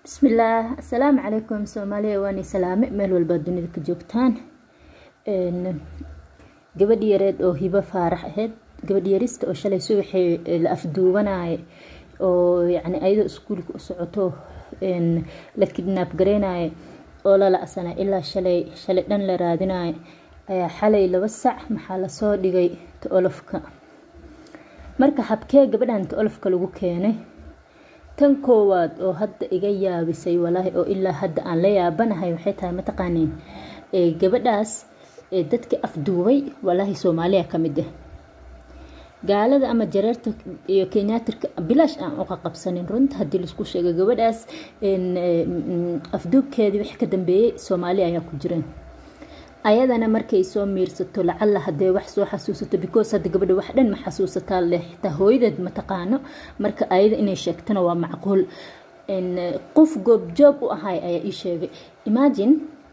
bismillaah assalaamu calaykum soomaaliya waani salaame meel walbaa dunida ka joogtaan gabadh yareed oo hibo faarax ahayd gabadh yarista oo shalay subaxii la afduubanaaye oo yacni ayadoo iskuulka u socoto la kidnaab gareynaye oo la la-sanay ilaa shalay shalay dhan la raadinayo ayaa xalay laba sac maxaa lasoo dhigay ta-olofka marka habkee gabadhan ta-olofka lagu keenay tan koowaad oo hadda iga yaabisay walaahi oo ilaa hadda aan la yaabanahay waxay tahay mataqaaniin gabadhaas dadkii afduubay walaahi soomaaliya ka mid ah gaalada ama jareerta iyo kenyatirka bilaash aan uqa qabsanin runta haddii laisku sheego gabadhaas afduubkeedii wix ka dambeeyey soomaaliya ayaa ku jireen ayadana markay soo miirsato lacalla hadee wax soo xasuusato because hadda gabadha wax dhan ma xasuusataa leh xitaa hooyadeed ma taqaano marka ayada inay sheegtana waa macquul qof goobjoog u ahay ayaa ii sheegay imagine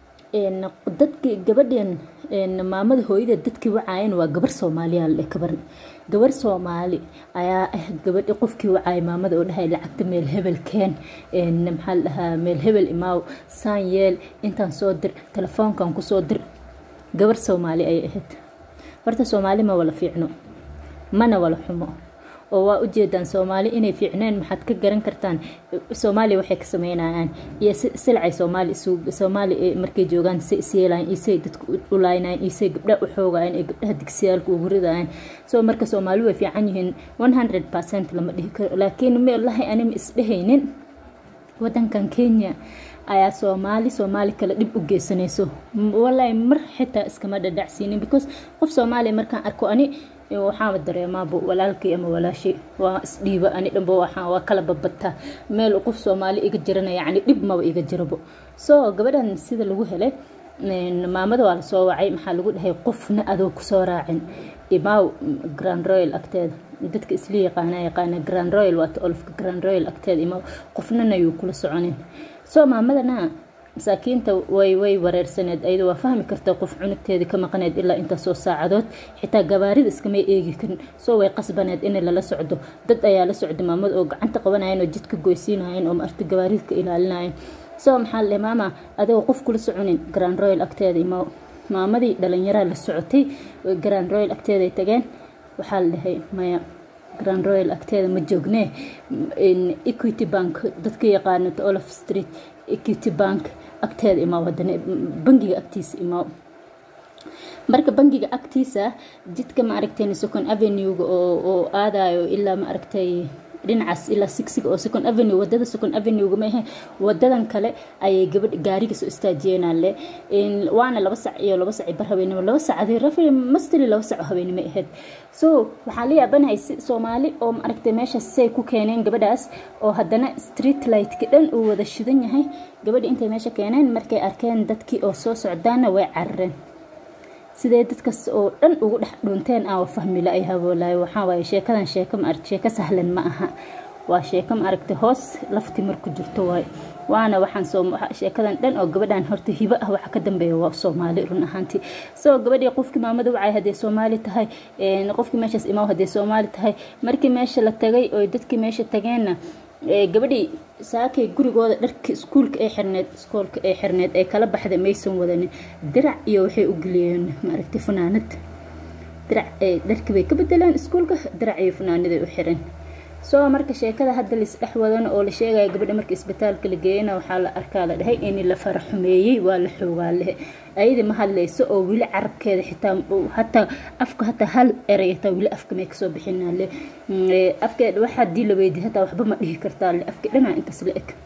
dadki gabadhan maamada hooyadeed dadkii wacaayeen waa gabar soomaaliya le gabar gabar soomaali ayaa ah gabadhi qofkii wacaayay maamada oo dhahay lacagta meel hebel keen maxaa la dhahaa meel hebel imaaw saan yeel intaan soo dir telefoonkan kusoo dir gabar soomaali ayay ahayd horta soomaali ma wala fiicno mana wala xumo oo waa ujeedaan soomaali inay fiicneen maxaad ka garan kartaan soomaaliya waxay ka sameynayaan iyo silcay soomaali soomaali markay joogaan say isyeelayan isay dadka u laaynayan isay gabdhaha u xoogayan ee gabdhaha digsiyaalka ugu ridayan soo marka soomaali way fiican yihiin one hundred percent lama dhihi karo laakiin meelahi anima isdhehaynin wadankan kenya ayaa soomaali soomaali kale dhib u geysanayso walaahi mar xitaa iskama dhadhacsiinin because qof soomaaliya markaan arko ani waxaama dareemaaba walaalkii ama walaashay waa isdhiiba ani dhanba waxaa waa kala babataa meel qof soomaali iga jirana yacni dhib maba iga jirabo soo gabadhan sida lagu helay maamada waa lasoo wacay maxaa lagu dhahay qofna adoo kusoo raacin imaaw grand royal agteeda dadka isla yaqaana yaqaana grand royal waata olofka grand royal agteeda imaaw qofnana yuu kula soconin soo maamadana masaakiinta way way wareersaneed ayada waa fahmi karta qof cunugteedii ka maqaneed ilaa intaasoo saacadood xitaa gabaarida iskamay eegi karin soo way qasbaneed in lala socdo dad ayaa la socda maamada oo gacanta qabanayan oo jidka goysiinayen oo maarta gabaarida ka ilaalinayen soo maxaa la maama adigoo qof kula soconin grand royal agteeda ima maamadii dhalinyaraa la socotay grand royal agteeday tageen waxaa la dhahay maya grand royal agteeda ma joognee equity bank dadka yaqaano olaf street equity bank agteeda imaaw haddana bangiga agtiisa imaaw marka bangiga agtiisa jidka ma aragtay second avenue-ga oo aadayo ilaa ma aragtay dhinacaas ilaa sigsiga oo second avenue wadada second avenue-ga ma ahe wadadan kale ayay gabadh gaariga soo istaajiyeenaale waana laba sac iyo laba sac bar habeenimo laba sac adii rafi mastili laba sac habeenimo ahayd so waxaa la yaabanahay si soomaali oo ma aragtay meeshaas say ku keeneen gabadhaas oo haddana street lightka dhan uu wada shidan yahay gabadhi intay meesha keeneen markay arkeen dadkii oo soo socdaana way carareen sidee dadkas oo dhan ugu dhex dhunteen aan fahmi la ay haboolaay waxaa waaye sheekadan sheeko ma aragti sheeko sahlan ma aha waa sheeko ma aragtay hoos lafti marku jirto waay waana waxaan soo sheekadan dhan oo gabadhan horta hibo ah waxa ka dambeeya waa soomaali run ahaantii soo gabadhii qofkii maamada wacay haddee soomaali tahay qofkii meeshaas imaaw haddee soomaali tahay markii meesha la tagay oo dadkii meesha tageenna gabadhii saakay gurigooda dharka iskuulka ay xirneed iskoolka ay xirneed ee kala baxda maysan wadanin dirac iyo waxay u geliyeen maaragtay funaanad dirac dharkii bay ka bedeleen iskuulka dirac iyo funaanaday u xireen soo marka sheekada hadda lais dhex wadan oo la sheegaya gabadha marka isbitaalka la geeyana waxaa la arkaa la dhahay in la faraxumeeyey waa la xoogaa lehe ayada ma hadlayso oo weli carabkeeda xitaa hataa afka hataa hal eray hataa weli afka may kasoo bixinaa le afkeeda wax haddii la weydiy hataa waxba ma dhihi kartaa le afka dhanaa intaas la eg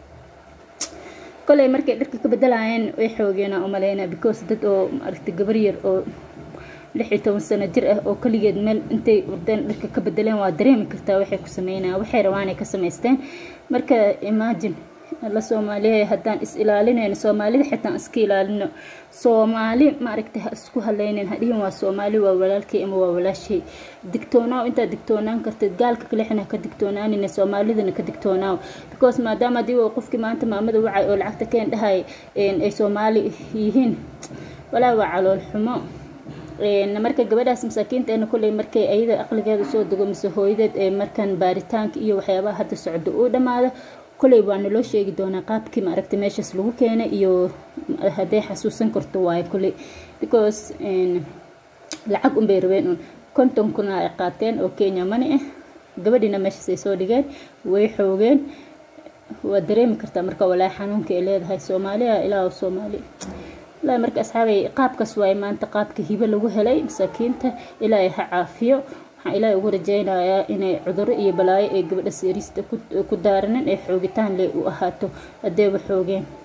koley markay dharka ka bedelayeen way xoogeena umaleyna because dad oo maaragtay gabar yar oo lix iyo toban sano jir ah oo kaligeed meel intay wardeen dharka ka bedeleen waa dareemi kartaa waxay ku sameynayaan waxay rabaanay ka samaysteen marka imagine la soomaaliya haddaan is ilaalinayno soomaalida xitaan iska ilaalino soomaali maaragtay ha isku haleynen hadhihin waa soomaali waa walaalkay ama waa walaashay digtoonaaw intaad digtoonaan kartid gaalka kalexna ka digtoonaanina soomaalidana ka digtoonaaw because maadaama haddii qofkii maanta maamada wacay oo lacagta keen dhahay ay soomaali yihiin walaa waa calool xumo marka gabadhaas masaakiinteena kulley markay ayada aqligeeda soo dego mise hooyadeed ee markan baaritaanka iyo waxyaabaha hadda socdo uu dhammaado koley waa naloo sheegi doonaa qaabkii maaragtay meeshaas lagu keenay iyo hadday xasuusan karto waayo koley because lacag unbay rabeen un konton kuna ay qaateen oo kenya mani ah gabadhiina meeshaas ay soo dhigeen way xoogeen waa dareemi kartaa marka walaahi xanuunka ay leedahay soomaaliya ilaa soomaali ilaa marka asxaabay qaabkaas waaye maanta qaabka hibo lagu helay masaakiinta ilaahay ha caafiyo waxaan ilaahay ugu rajaynayaa inay cuduro iyo balaayo ee gabadha seerista ku daaranin ee xoogitaan leh u ahaato haddeeba xoogeen